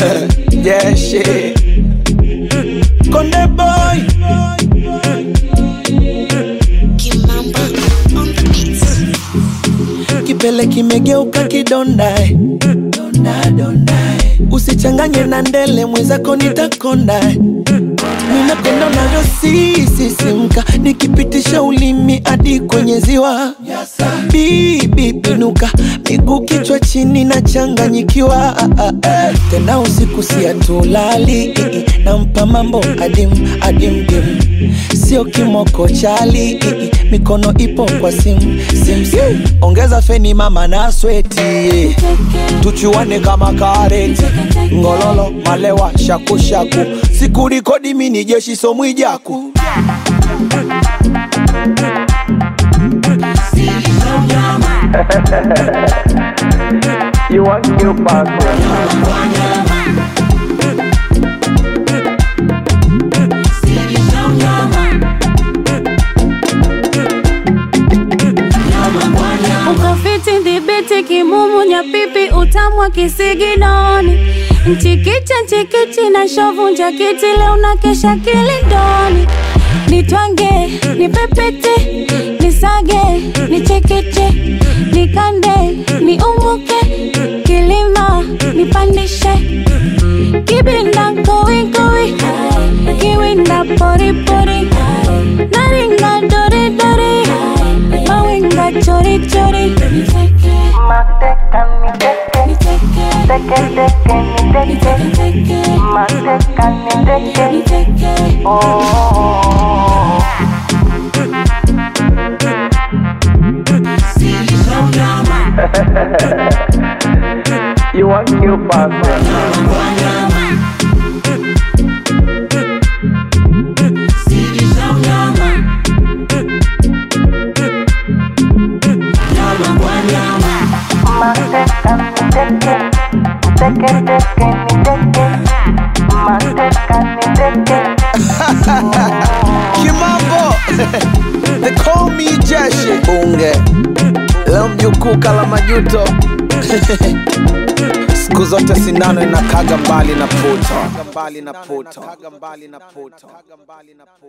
yeah, shit. Konde boy. Kimamba on the beat. Kipele kimegeuka kidonda. eh. Donda, donda. eh. Usichanganye na ndele mwenzako nitakonda. eh. Ninapenda unavyosisisimka nikipitisha ulimi hadi kwenye ziwa. Bibi pinuka, miguu kichwa chini na changanyikiwa. Tena usiku siatulali, nampa mambo adim adim dim, sio kimoko chali, mikono ipo kwa sim sim sim. Ongeza feni mama na sweti, tuchuane kama kareti, ngololo malewa shakushaku, sikurikodi mini jeshi somwijaku You want new passport? ukafiti dhibiti kimumu nyapipi utamwa kisiginoni mchikicha nchikichi na shovu njakiti leo na kesha kilindoni nitwange nipepete nisage nichekeche nikande niumuke kilima nipandishe kibinda kowikowi kiwinda poripori naringa doridori mawinga chorichori You want new passport? Kimambo They call me Jeshi Bunge Leo mjukuu kala majuto Siku zote sinano inakaga mbali na puto